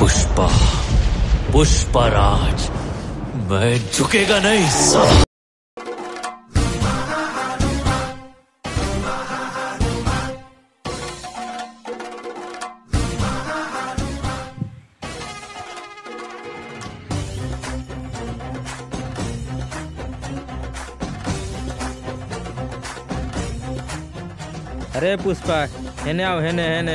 पुष्पा पुष्पराज मैं झुकेगा नहीं साला अरे पुष्पा हेने आओ हेने हेने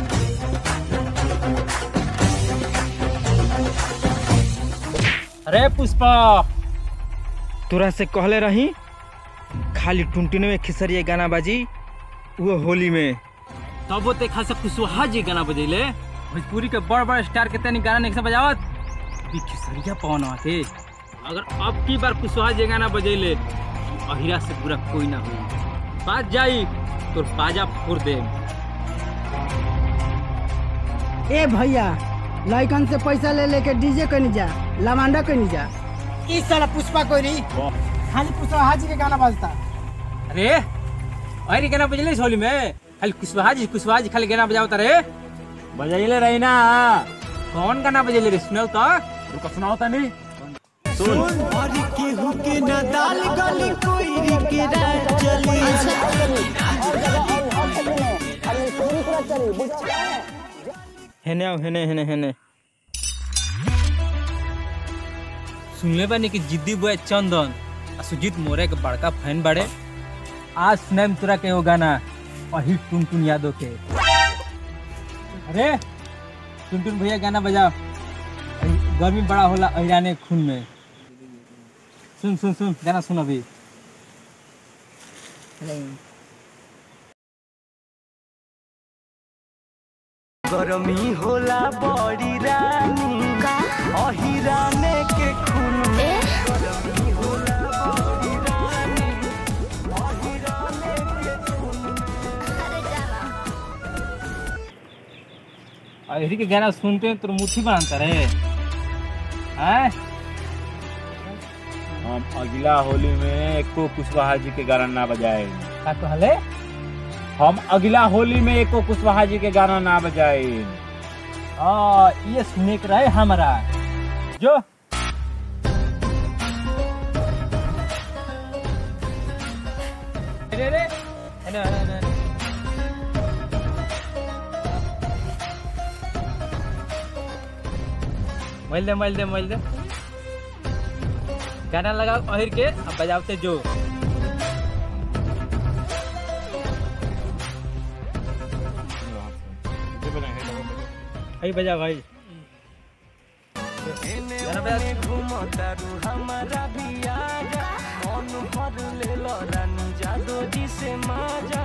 अरे पुष्पा तोरा से कहले रही खाली टुनटुन में खिसरिए गाना बाजी वो होली में तब वो देखा से कुशवाहा जी गाना बजेले भोजपुरी के बड़ बड़ स्टार के तनी गाना नहीं बजावत भी खिसरिया पवन आते अगर अब की बार कुशवाहा जी गाना बजेले अहिरा से पूरा कोई ना हुई बात जाई तो बाजा फोड़ दे ए भैया लइकन से पैसा ले लेके डीजे कनी जा लमांडा कनी जा इस साला पुष्पा कोई नहीं खाली पुष्पा हाजी के गाना बजता अरे अरे गाना बजेले इस होली में खाली कुशवाहा जी कुशवाहा जी खाली गाना बजावता रे बजाइले रही ना कौन गाना बजेले रे सुनाओ तो रुको सुनाओ तनी हेने आओ हेने हेने हेने सुनले बानी कि जिद्दी बुआ चंदन आ सुजीत मोरे के बड़का फैन बाड़े आज सुनाम तोरा के वो गाना अही टुनटुन यादव के अरे टुनटुन भैया गाना बजा अही गर्मी बड़ा होला अहिराने खून में सुन सुन सुन गाना सुन अभी गरमी होला बड़ी रानी अहिराने के खून में गरमी होला बड़ी रानी अहिराने के खून अहिरी के गाना सुनते हैं तो मुट्ठी बांधता रहे हैं हम अगला होली में एको कुशवाहा जी के गाना ना बजाए का कहले हम अगला होली में एको कुशवाहा जी के गाना ना बजाए आ ये सुने के रहे हमारा जो रे रे अरे अरे अरे मैल दे मैल दे मैल दे गाना लगाओ अहिर के अब बजाओते जो भाई बजा भाई गाना बजा घूमतारू हमारा भी आजा मन भर ले लो रानी जादो जी से माजा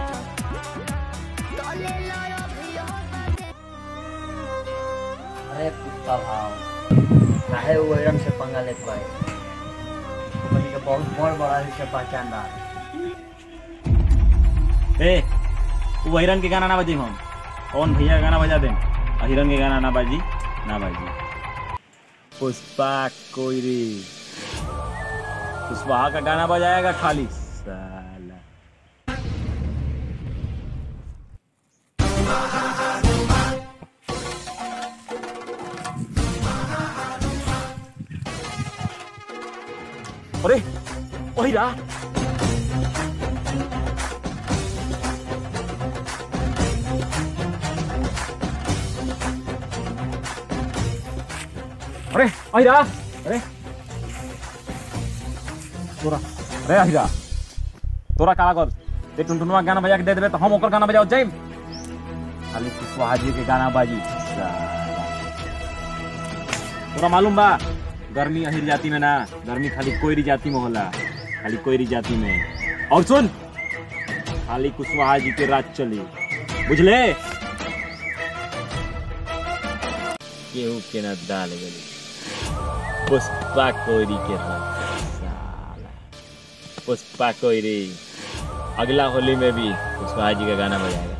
अरे पुष्पा भाव काहे वो एकदम से पंगा लेत बाए कंपनी के बहुत बड़ बड़ा से पहचान बा ए वो हिरन के गाना ना बजे हम कौन भैया गाना बजा दे हिरन के गाना ना बाजी ना बाजी पुष्पा कोयरी कुशवाहा का गाना बजाएगा खाली साला अरे वही रहा अरे अहिरा अरे तोरा अरे अहिरा तोरा का कर ते टुनटुनवा गाना बजा के दे देबे तो हम ओकर गाना बजाओ जाइम खाली कुशवाहा जी के गाना बाजी साला। तोरा मालूम बा गर्मी अहिर जाति में ना गर्मी खाली कोयरी जाति में होला खाली कोयरी जाति में और सुन खाली कुशवाहा जी के राज चली बुझले केहू के ना दाल गली पुष्पा कोयरी के राज साला पुष्पा कोयरी अगला होली में भी कुशवाहा जी का गाना बजाएगा